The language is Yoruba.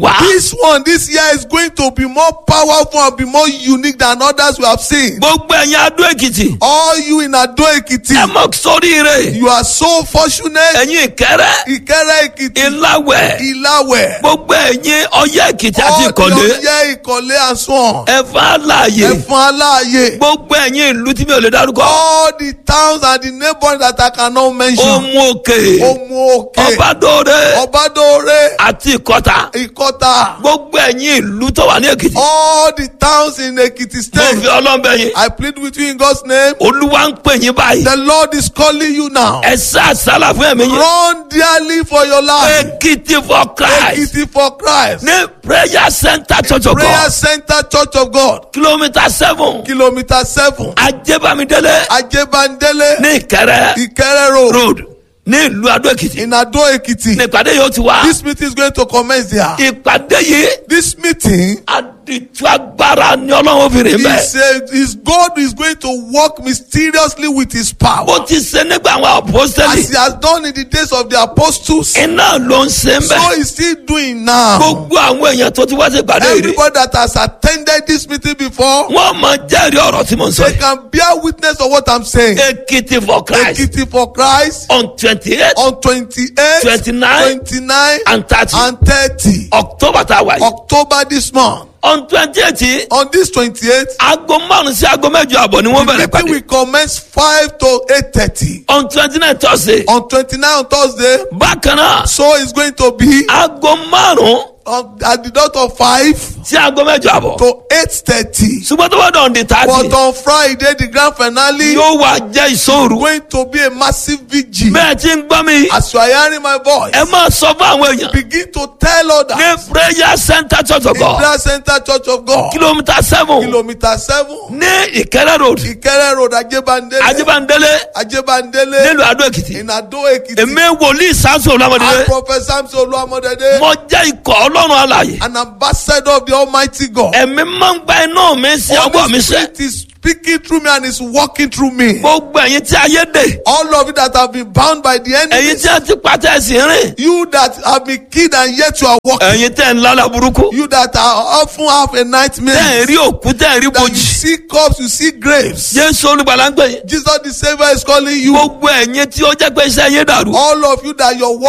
wá. This one, this year is going to be more powerful and be more unique than others we have seen. gbogbo ẹ̀yin adó èkìtì. All you in Ado Ekiti, ẹ mọ̀ sóríire. you are so fortunate. ẹ̀yin ìkẹrẹ. Ìkẹrẹ Ekiti, ìláwẹ̀. Ìlàwẹ̀, gbogbo ẹ̀yin ọyẹ́ èkìtì àti all the ìkọ̀lé. Ọ̀yẹ́ Ìkọ̀lé and so on. ẹ̀fọn àlàyé. Ẹ̀fọn Aláàyè. gbogbo ẹ̀yin ìlú tí mi ò lè dárúkọ. All the towns and the neighbors that I cannot mention. ohun òkè. Omu Òkè, ọbadóore. Ọbádóore, àti ìkọta. Ìkọta. gbogbo ẹ̀yin ìlú tó wà ní èkìtì. All the towns in Ekiti mo state. fi ọlọ́mbẹ yín. I plead with you in God's name. olúwa ń pè yín báyìí. The Lord is calling you now. ẹ sá àsálà fún ẹ̀mí yín. Run dearly for your life. èkìtì for christ. Ekiti for Christ. ní prayer center church of Prayer god. Center Church of God. kilomita seven. Kilometer seven. ajébámidélé. Ajebandele. ní ìkẹrẹ. Ikere Road. road. ní ìlú adó èkìtì. In Ado Ekiti. ní ìpàdé yóò ti wá. This meeting is going to commence there. ìpàdé yìí. This meeting àdìtú agbára ni ọlọ́run obìnrin is, bẹ́ẹ̀. uh, is God is going to work mysteriously with his power. bó ti ṣe nígbà àwọn As apostoli. he has done in the days of the apostles. iná ló ń ṣe ń So bẹ̀. he's still doing now. gbogbo àwọn èèyàn tó ti wá sí ìpàdé yìí. Everybody that has attended this meeting before, wọ́n mọ jẹ́rìí ọ̀rọ̀ tí mo ń sọ they yìí. can bear witness of what I'm saying. èkìtì for christ Ekiti for Christ on twenty eight on 28, 29, 29, and thirty and 30. october tá a wà yìí. October this month. on twenty eight On this 28th, aago márùn sí aago mẹ́jọ àbọ̀ ni wọ́n the bẹ̀rẹ̀ meeting pàdé. will commence 5 to 8.30. on twenty nine thursday On 29 on Thursday, bákan náà so it's going to be aago márùn on, at the dot of 5 sí aago mẹ́jọ àbọ̀. to 8.30. ṣùgbọ́n tó bá dọ̀ ní But thirty on Friday, the grand finale yóò wá jẹ́ ìṣòro. going to be a massive vigil. bẹ́ẹ̀ tí ń gbọ́ mi As you are hearing my voice, ẹ máa sọ fún àwọn èèyàn begin to tell others. ní prayer center church of in god prayer center church of god kilomita seven kilometer seven ní ìkẹrẹ road ìkẹrẹ road ajébándélé ajibandele ajébándélé nílùú adó èkìtì. in ado ekiti èmi wòlíì sáńsì and olùwàmọdé prophet samson olúwamọdédé mo jẹ́ ikọ̀ ọlọ́run alàyè an ambassador of the almighty god ẹ̀mí máa ń gba iná mi sí ọgbọ́n mi holy sẹ́ spirit is speaking through me and is working through me gbogbo ẹ̀yin tí ayé dè all of you that have been bound by the ẹ̀yin enemy tí a ti pàtẹ́ ẹ̀sìn rìn you that have been killed and yet you are walking ẹ̀yin tẹ̀ ń lálẹ́ burúkú you that are often have a tẹ̀ ń nightmare rí òkú tẹ̀ ń rí that you bojì see corpse you see graves jésù olùgbàlà ń pè yín jesus the saviour is calling you gbogbo ẹ̀yin tí ó jẹ́ pé iṣẹ́ yín dàrú all of you that your